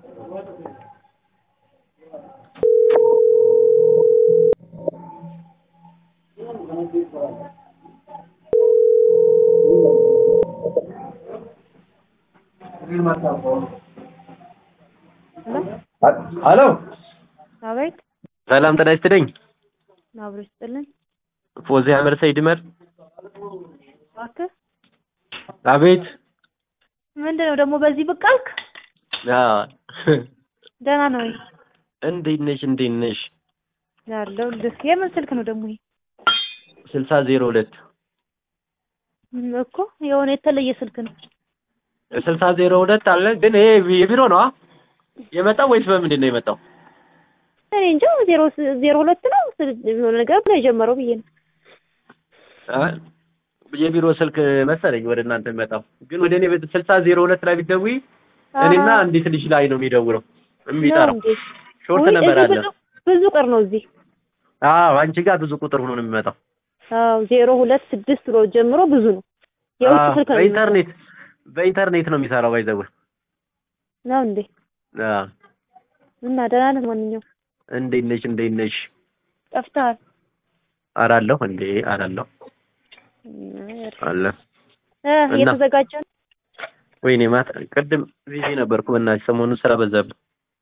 ሄሎ አቤት ሰላም ጤና ይስጥልኝ። አብሮ ይስጥልን። ፎዚያ መርሰይድ መር እባክህ አቤት ምንድን ነው ደግሞ በዚህ ብቅ አልክ? አዎ ደህና ነው ወይ? እንዴት ነሽ? እንዴት ነሽ? ያለው ልስ የምን ስልክ ነው ደግሞ ይሄ? ስልሳ ዜሮ ሁለት እም እኮ የሆነ የተለየ ስልክ ነው። ስልሳ ዜሮ ሁለት አለ ግን ይሄ የቢሮ ነው አ? የመጣው ወይስ በምንድን ነው የመጣው? እኔ እንጃ ዜሮ ስ- ዜሮ ሁለት ነው ስል- የሆነ ነገር ብሎ የጀመረው ብዬ ነው። አ? የቢሮ ስልክ መሰለኝ ወደ እናንተ የሚመጣው ግን ወደ እኔ ቤት ስልሳ ዜሮ ሁለት ላይ ብትደውይ እኔና አሃ፣ አንዲት ልጅ ላይ ነው የሚደውለው ነው የሚጠራው እንዴ? ሾርት ውይ፣ ነበር እዚህ አለ ብዙ ብዙ ቁጥር ነው እዚህ። አዎ አንቺ ጋር ብዙ ቁጥር ሆኖ ነው የሚመጣው አዎ ዜሮ ሁለት ስድስት ብሎ ጀምሮ ብዙ ነው። የውጭ አዎ፣ ስልክ ነው በኢንተርኔት በኢንተርኔት ነው የሚሰራው ባይዘው ነው እንዴ? አዎ እና ደህና ነህ? ማንኛውም እንዴት ነሽ እንዴት ነሽ ጠፍተሃል። አራለሁ እንዴ አራለሁ አለ እ እና? እየተዘጋጀ ነው። ወይኔ ማታ ቅድም ቢዚ ነበርኩ በእናትሽ ሰሞኑን ስራ በዛብኝ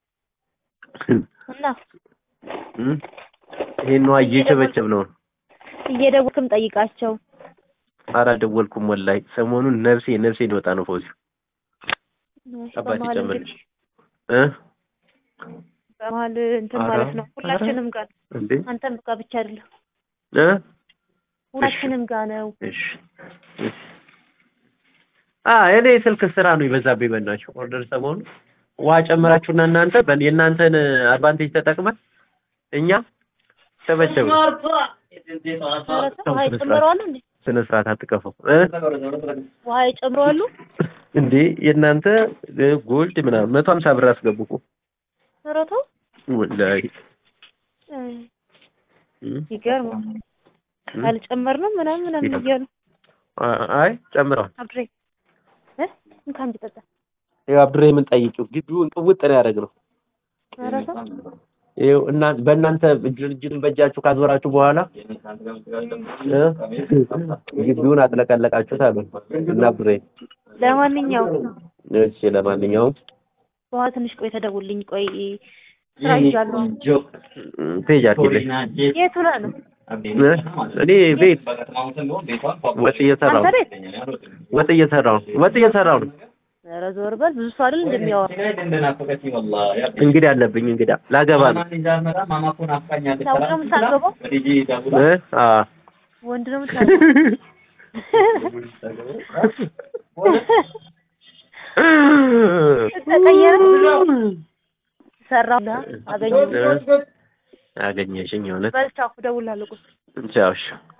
እና እም? ይሄን ነው እየቸበቸብ ነው እየደወልክም ጠይቃቸው። አላደወልኩም ወላሂ ሰሞኑን ነፍሴ ነፍሴ ሊወጣ ነው ፎዚ አባቴ በመሀል ጨምርልሽ እንግዲህ እ በመሀል እንትን ኧረ፣ ማለት ነው። ሁላችንም ጋር ነው። እንዴ አንተም ጋር ብቻ አይደለም፣ እ ሁላችንም ጋር ነው። እሺ እሺ አ እኔ ስልክ ስራ ነው የበዛብኝ በእናትሽ ኦርደር ሰሞኑን ውሃ ጨምራችሁና እናንተ በ- የእናንተን አድቫንቴጅ ተጠቅመን እኛ ቸበቸብ ኧረ ተው፣ ውሃ ይጨምረዋሉ እንዴ? ስነ ስርዓት አትቀፉ እ ውሃ ይጨምረዋሉ። እንዴ የእናንተ እ ጎልድ ምናምን መቶ ሀምሳ ብር አስገቡ እኮ ኧረ ተው፣ ወላሂ እ እም? ይገርማል። እም? አልጨመርንም ምናምን ምናምን እያሉ አ- አይ ጨምረዋል አብሬ እ እንካ እንጂ ጠጣ። ይኸው አብድሬ ምን ጠይቂው ግቢውን ቅውጥ ነው ያደረግነው ኧረ ተው፣ ይኸው እና በእናንተ ድርጅቱን በእጃችሁ ካዞራችሁ በኋላ እ? ግቢውን አጥለቀለቃችሁት አሉ እና አብድሬ ለማንኛውም እሺ ለማንኛውም በኋላ ትንሽ ቆይ ተደውልኝ። ቆይ ስራ ይዣለሁ። ፔጅ አድርጊልኝ የቱ ላይ ነው? እ? እኔ ቤት ወጥ እየሰራሁ አንተ ነው ቤት? ወጥ እየሰራሁ ነው ወጥ እየሰራሁ ነው ኧረ ዞር በል። ብዙ ሰው አይደል እንደሚያወራ። እንግዲህ አለብኝ እንግዲህ ላገባ ነው ሰው ነው የምታገባው? እ? አ ወንድ ነው የምታገባው? ተቀየረ? ሰራሁ አገኘሁ። አገኘሽኝ የእውነት በል ቻው፣ እደውልልሃለሁ። ቁስ ቻው እሺ